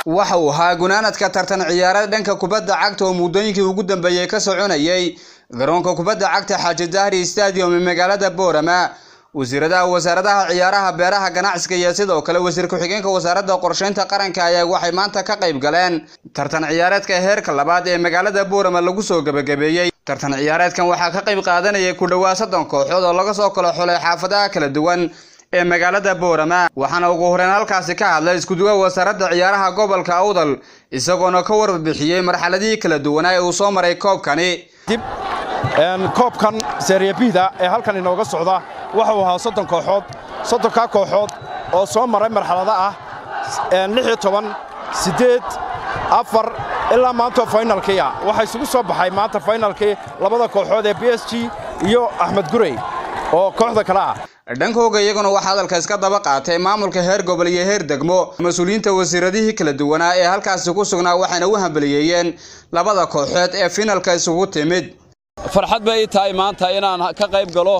waxa uu ahaa gunaanadka tartan ciyaareed dhanka kubadda cagta oo muddooyinkii ugu dambeeyey ka soconayay garoonka kubadda cagta xaaji dahri stadium ee magaalada boorama wasiiradaha wasaaradaha ciyaaraha beeraha ganacsiga iyo sidoo kale wasiir ku-xigeenka wasaaradda qorsheynta qaranka ayaa waxay maanta ka qayb galeen tartan ciyaareedka heerka labaad ee magaalada boorama lagu soo gebagabeeyey tartan ciyaareedkan waxaa ka qayb qaadanayay ku dhowaa soddon kooxood oo laga soo kala xulay xaafadaha kala duwan ee magaalada boorama waxaana ugu horeyn halkaasi ka hadlay iskuduwa wasaaradda ciyaaraha gobolka awdal isagoona ka warbixiyey marxaladihii kala duwanaa ee uu soo maray koobkani dib koobkan seeriyabihda ee halkan inooga socda waxuu ahaa soddon kooxood soddonkaa kooxood oo soo maray marxalado ah lix iyo toban siddeed afar ilaa maantoo faynalkii ah waxaa isugu soo baxay maanta faynalkii labada kooxood ee b s g iyo axmed gurey oo kooxda kale ah dhankooga iyaguna waxaa hadalka iska daba qaatay maamulka heer gobol iyo heer degmo mas-uuliyiinta wasiiradihii kala duwanaa ee halkaasi ku sugnaa waxayna u hambaliyeeyeen labada kooxood ee finalka isugu timid farxad bay ii tahay maanta inaan ka qayb galo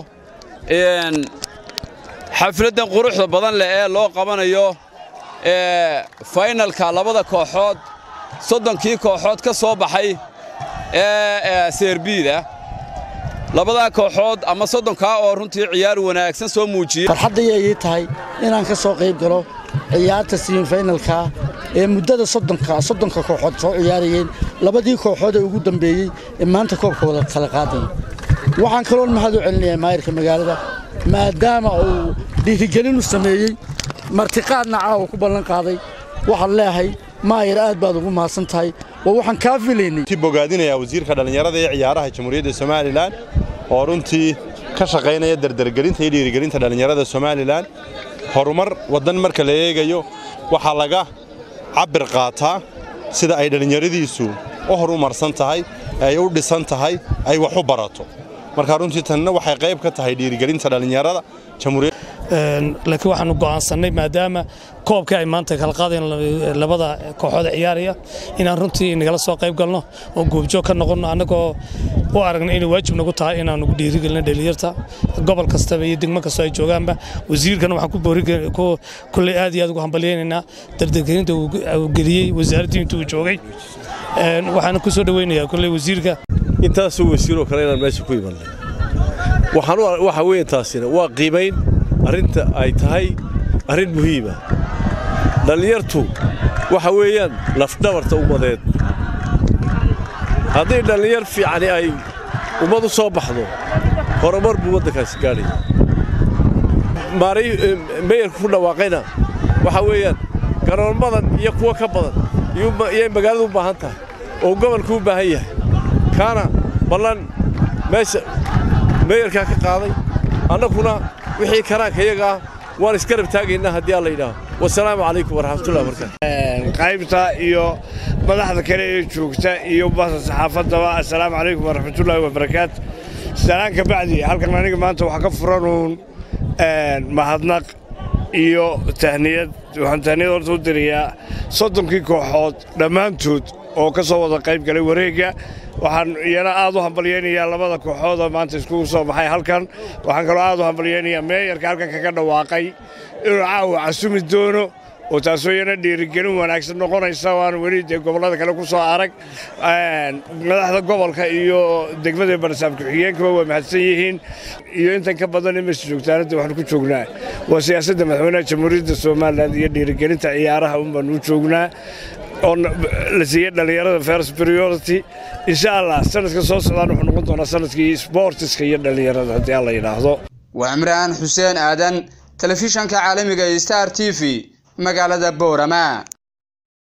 xafladdan quruxda badan leh ee loo qabanayo faynalka labada kooxood soddonkii kooxood ka soo baxay ee seerbiida labadaa kooxood ama soddonkaa oo runtii ciyaar wanaagsan soo muujiyey farxaddayay ii tahay inaan ka soo qayb galo ciyaarta simifaynalka ee muddada soddonka soddonka kooxood soo ciyaarayeen labadii kooxood ee ugu dambeeyey ee maanta koobka wada kala qaadaya waxaan kaloon mahad u celinayaa maayirka magaalada maadaama uu dhiirigelin u sameeyey martiqaadna caawa ku ballan qaaday waxaan leeyahay maayir aad baad ugu mahadsan tahay waa waxaan kaa filaynay ti bogaadinayaa wasiirka dhallinyarada ee ciyaaraha jamhuuriyadda somalilan oo runtii ka shaqaynaya dardargelinta iyo dhiirigelinta dhallinyarada somalilan horumar waddan marka la eegayo waxaa laga cabbir qaataa sida ay dhallinyaradiisu u horumarsan tahay ay u dhisan tahay ay wax u barato marka runtii tanna waxay qayb ka tahay dhiirigelinta dhallinyarada laakiin waxaanu go'aansannay maadaama koobkii ay maanta kala qaadayan labada kooxooda ciyaaraya inaan runtii nagala soo qayb galno oo goobjoog ka noqonno annagoo u aragna inay waajib nagu tahay inaanu dhiirigelino dhalinyarta gobol kastaba iyo degmo kastoo ay joogaanba wasiirkana waxaan kulley aad iyo aad ugu hambalyaynaynaa dardargelinta uu geliyey wasaaraddii intuu joogay waxaana ku soo dhoweynayaa kulley wasiirka intaasoo wasiiroo kale inaan meesha ku imannay waxa weeye taasina waa qiimayn arrinta ay tahay arrin muhiima dhallinyartu waxa weeyaan lafdhabarta ummadeed haddii dhallinyar fiicani ay ummad u soo baxdo horumar buu waddankaasi gaadhaya meyarku ku dhawaaqayna waxa weeyaan garoonmadan iyo kuwo ka badan iyay magaaladu u baahan tahay oo gobolku u baahan yahay kaana ballan meesha meyarkaa ka qaaday annaguna wixii karaanka iyaga ah waan iskarab taagaynaa haddii alla yidhaaho wasalaamu calaykum waraxmatullahi wabarakaatu qaybta iyo madaxda kale ee joogta iyo basa saxaafaddaba assalaamu calaykum waraxmatullaahi wabarakaatu salaan ka bacdi halkan aniga maanta waxaa ka furanuun mahadnaq iyo tahniyad waxaan tahniyad horta u dirayaa soddonkii kooxood dhammaantood oo ka soo wada qayb galay wareegga waxaan iyana aad u hambalyaynayaa labada kooxoodoo maanta iskugu soo baxay halkan waxaan kaloo aad u hambalyaynayaa meeyarka halkan kaga dhawaaqay inuu caawa casumi doono oo taasoo iyana dhiirigelin wanaagsan noqonaysa waan weli dee gobollada kale ku soo arag madaxda gobolka iyo degmada barsaab ku-xigeenkaba waa mahadsan yihiin iyo intan ka badan imas joogtaanadda waxaan ku joognaa waa siyaasadda madaxweynaha jamhuuriyadda somalilan iyo dhiirigelinta ciyaaraha un baan u joognaa oo la siiyey dhallinyarada first priority insha allah sanadka soo socdaan wuxuu noqon doonaa sanadkii sportiska iyo dhallinyarada haddii alla yidhaahdo waa cimraan xuseen aadan telefishanka caalamiga star t v magaalada boorama